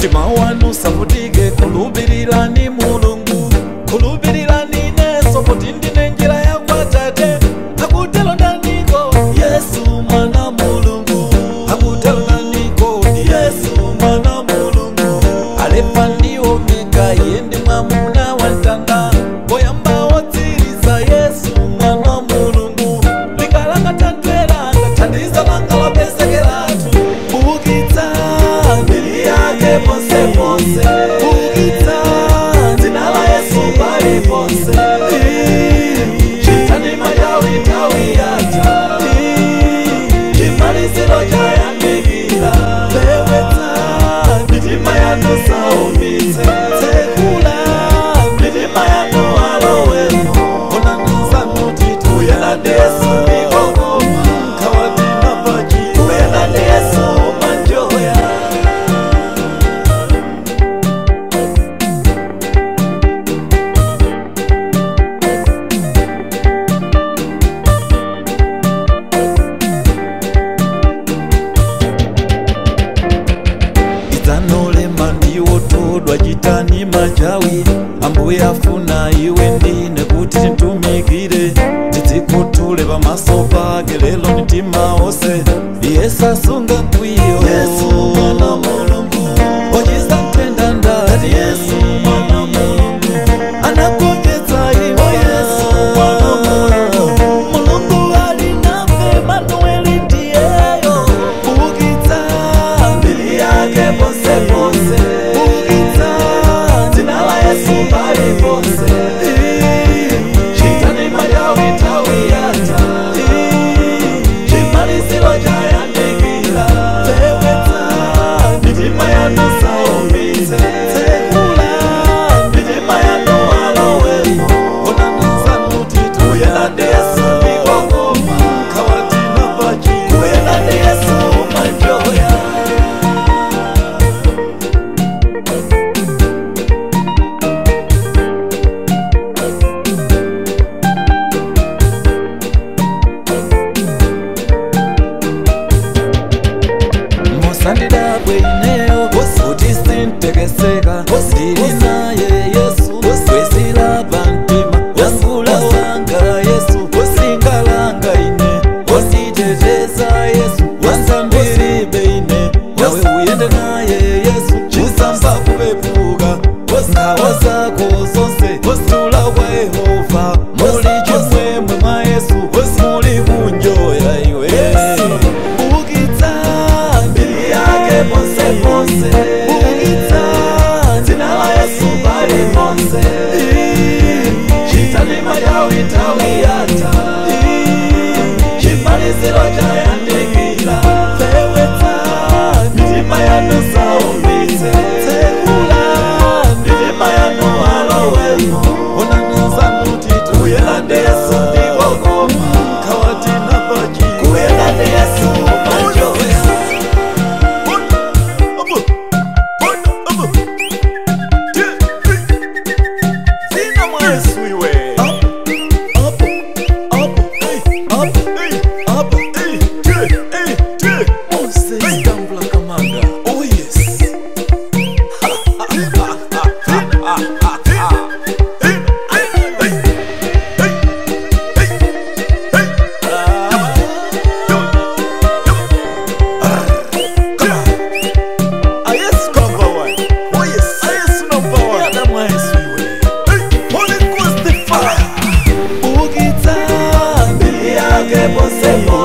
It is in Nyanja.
mtima wanu savutike khulupirirani mulungu khulupirirani neso kuti ndine njira ya kwa tate akutelo ndaniko yesu mwana mulungu akutelo ndaniko yesu mwana mulungu alefa ndi omega iye ndi mwamuna wa mtanda poyamba wotsiriza yesu mwana mulungu lingalanga tantweranga thandiza langa lopezekeratu bukitsa mbiri yake ponseponse bukitsa dzina la yesu paliponse chitani majawitawi yata chimaliziro chayandikira pewetsa mitima yanu saumitse tsekula mitima yanu alowemo onanizanutiti uyena ndi yesu mikokoma kawatina pachi uyena ndi yesu manjoya idzanolema ndiwo todwa chitani majawi ambuye afuna iwe ndine kuti titumikire tidzikhuthule pamaso pake lelo mitima onse yesu asunga mkwiyo yesu mwana mulungu ochiza ntenda ndati yesu mwana mulungu anagonjetsa iwo yesu mwana mulungu mulungu ali nafe manueli ndiyeyo bukitsa mbiri yake ponseponse bukitsa dzina la yesu paliponse chitani majawitawi yata chimaliziro chayandikira pewetsa mitima yanu saumitse tsekula mitima yanu alowemo onanizanutiti uyena ndi yesu mikokoma kawatina pachi uyena ndi yesu manjoya musandidabwe ineyo kuti sintekeseka ndili naye yesu wesilapa mtima yangula wanga yesu wasingalanga ine wanditeteza yesu wansambiribe ine nawe uyende naye yesu usamba kupepuka nkhawa zako zonse wasitula kwa yehova muli chimwemwe mwa yesu muli kunjoya iwe bukitsa mbiri yake ponseponse bukitsa dzina la yesu paliponse chitani majawitawi yata chimaliziro chayandikira pewetsa mitima yanu saumitse tsekula mitima yanu alowemo onanizanutiti uyela ndi yesu ndikokoma kawatina pachi kuyela ndi yesu manjoya Zina mwa Yesu iwe. Up, up, up, hey, up, hey, up, hey, hey, hey, hey. Moses Gambla Kamanga. Oh yes. Ah, yes, number one. Oh yes, ah, yes, number one. Yada mwa Yesu iwe. Holy Ghost the fire. Bukitsa mbili yake ponsepo